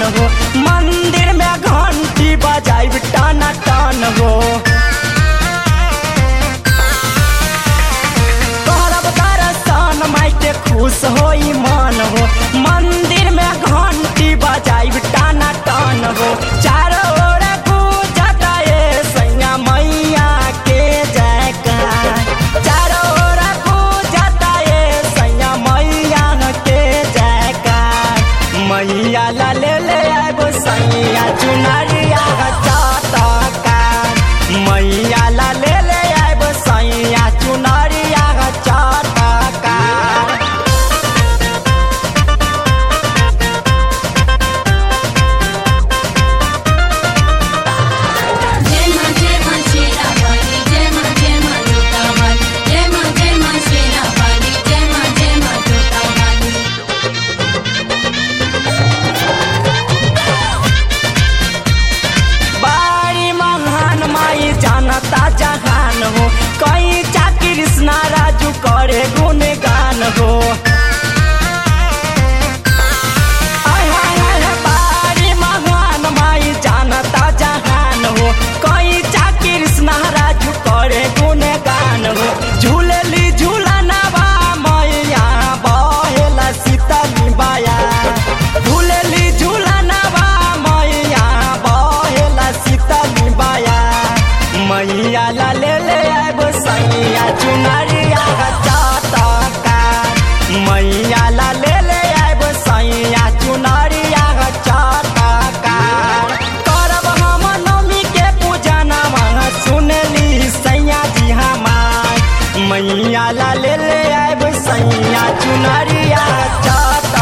हो मंदिर में घंटी बजाइब टाना टान हो करब दर्शन माई के खुश होई मन हो मंदिर में घंटी बजाइब टाना टान हो चारों ओर गूंजता ये सैया मैया के जयकार चारों ओर गूंजता ये सैया मैया के जयकार मैया ला ले ले आबो सैया चुनरिया चाटकार मैया ला ले ले आबो सैया चुनरिया चाटकार जय मां जय मां शेरा वाली जय मां जय मां जोता वाली जय मां जय मां शेरा वाली जय मां जय मां जोता वाली बारी महान माई जानता जहान हो कई चा कृष्णा राजू करे गुणगान हो आय हाय हाय हाय, बारी महान माई जानता जहान हो कई चा कृष्णा राजू करे गुणगान हो झूलली झूलनवा मैया बहेला सीतली बाया झूलली झूलनवा मैया बहेला सीतली बाया मैया ला ले ले आबो सैया चुनरिया चाटका मैया ला ले ले आबो सैया चुनरिया चाटका करब हम नवमी के पूजनवा सुनली सैया जी हमार मैया ला ले ले आबो सैया चुनरिया चाटका